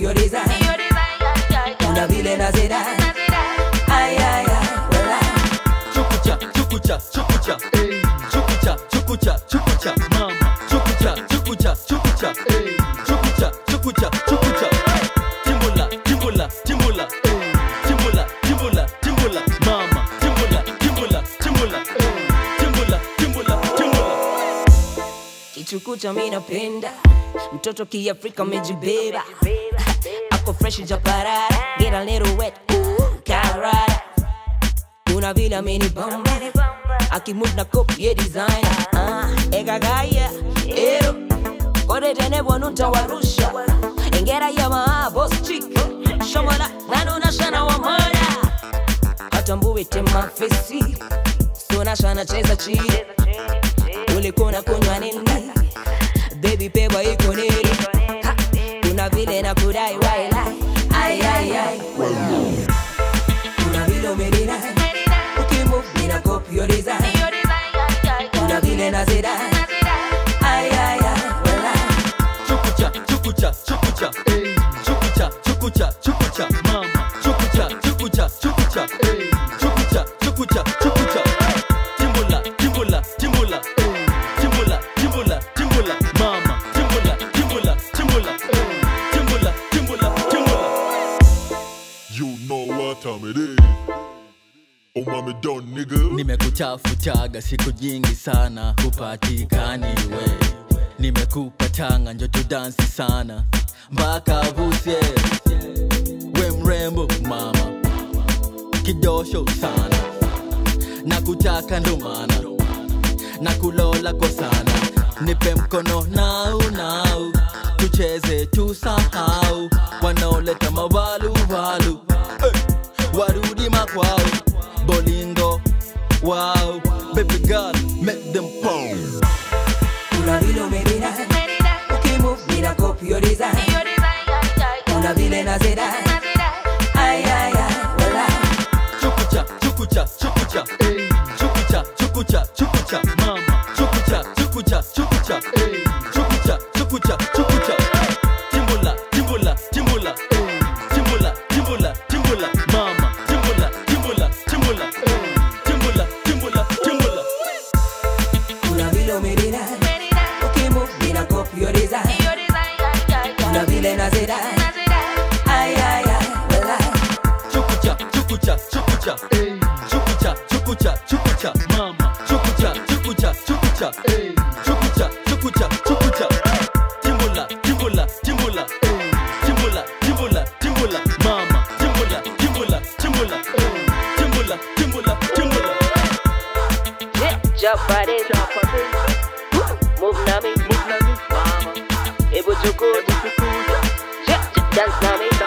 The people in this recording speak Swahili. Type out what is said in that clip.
your design. Kuna vile nazida. Ay, ay, ay, wala. Chukucha, chukucha, chukucha. Chukucha, chukucha, chukucha. Mama. Chukucha, chukucha, chukucha. Chukucha, chukucha, chukucha. Timbula, timbula, timbula. Timbula, timbula, timbula. Mama. Timbula, timbula, timbula. Timbula, timbula, timbula. kichukucha mi napenda mtoto kiafrika amejibeba ako fresh japarara get a little wet ooh, karara kuna vile amenibamba akimove na copy design ah egagaya ero kode tene bwanu tawarusha engera ya maa boss chick shomola nanuna shana wa mada atambue tema fesi sona shana cheza chini ulikuna kunywa nini baby pewa iko nini Ha, kuna vile na kudai waila ay ay ay kuna vile umenina ukimove nina copy your design kuna vile na zida ay ay ay wala Chukucha, chukucha, chukucha. Chukucha, chukucha, chukucha. Mama. Chukucha, chukucha, chukucha. Chukucha, chukucha, chukucha. Timbula, timbula, timbula. Timbula, timbula, timbula. Mama. Timbula, timbula, timbula. Timbula, timbula, timbula. You know what time it is. Oh, mommy done, nigga. nimekutafutaga siku nyingi sana kupatikani we nimekupa tanga njoto dansi sana mpaka vuse we mrembo mama kidosho sana na kutaka ndo maana na kulola kwa sana nipe mkono nau nau tucheze tusahau wanaoleta mawaluwalu hey, warudi makwao bolingo wow baby girl make them pose kuna vile umenina ukimove nina copy your design kuna vile na zida ay ay ay wala Chukucha, chukucha, chukucha. Chukucha, chukucha, chukucha. Mama. Chukucha, chukucha, chukucha. Chukucha, chukucha, chukucha. Timbula, timbula, timbula. Timbula, timbula, timbula. Mama. Timbula, timbula, timbula. Timbula, timbula, timbula. kuna vile umenina ukimove nina copy your design kuna vile na zida ay ay ay wala Chukucha, chukucha, chukucha. Chukucha, chukucha, chukucha. Mama. Chukucha, chukucha, chukucha. Chukucha, chukucha, chukucha. Timbula, timbula, timbula. Timbula, timbula, timbula. Mama. Timbula, timbula, timbula. Timbula, timbula, timbula. Japade Move nami Mama Ebu chukuta Dance nami